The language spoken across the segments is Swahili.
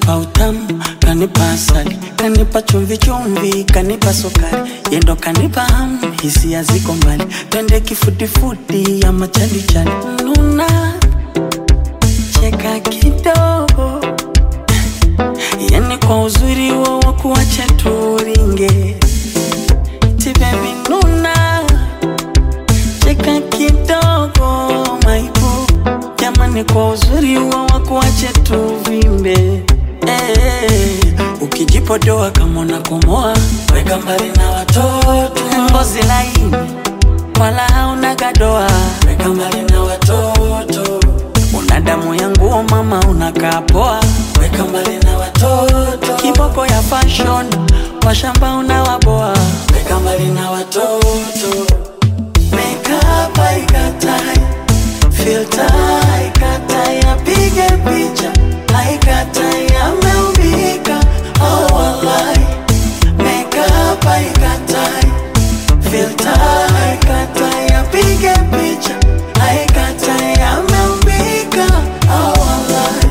kanipa utamu, kanipa asali, kanipa chumvi chumvi, kanipa sukari, yendo kanipa hamu, hisia ziko mbali, twende kifudifudi ama chalichali, nuna cheka kidogo, yani kwa uzuri wo wakuacha turinge, ti baby nuna cheka kidogo maibu jamani, kwa uzuri wa wakuache tuvimbe eh, ukijipodoa kama unakomoa, weka mbali na watoto, ngozi laini wala hauna gadoa, weka mbali na watoto, una damu ya nguo mama, unakaa poa, weka mbali na watoto, kiboko ya fashion, washamba unawaboa, weka mbali na watoto Makeup haikatai, filter haikatai, apige picha haikatai, ameumbika oh wallahi. Makeup haikatai, filter haikatai, apige picha haikatai, ameumbika oh wallahi.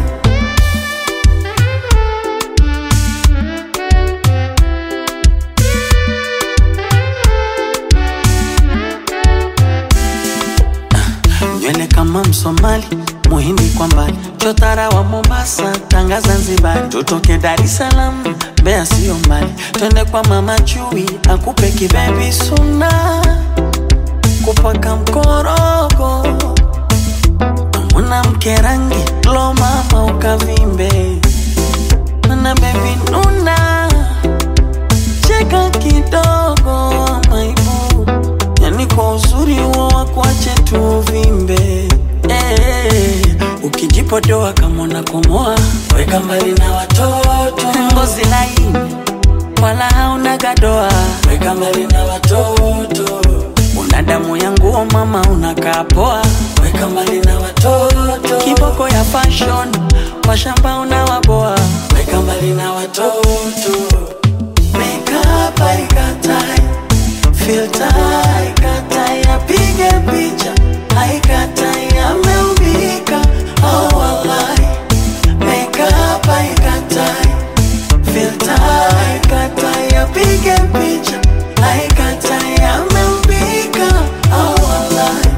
nywele kama Msomali, Muhindi kwa mbali, chotara wa Mombasa, Tanga Zanzibar, tutoke Dar es Salaam, Mbeya sio mbali, twende kwa mama Chui akupe kibebi suna, kupaka mkorogo, mwanamke rangi lo mama ukavimbe, mana bebi nuna, cheka kidogo maibu yani kwa uzuri huo wakuache tuvimbe eh, ukijipodoa kama unakomoa, weka mbali na watoto, ngozi laini wala hauna gadoa, weka mbali na watoto, una damu ya nguo mama, unakaa poa, weka mbali na watoto, kiboko ya fashion, washamba unawaboa, weka mbali na watoto, makeup haikatai filter haikatai, apige picha haikatai, ameumbika oh wallahi. Makeup haikatai, filter haikatai, apige picha haikatai, ameumbika oh wallahi.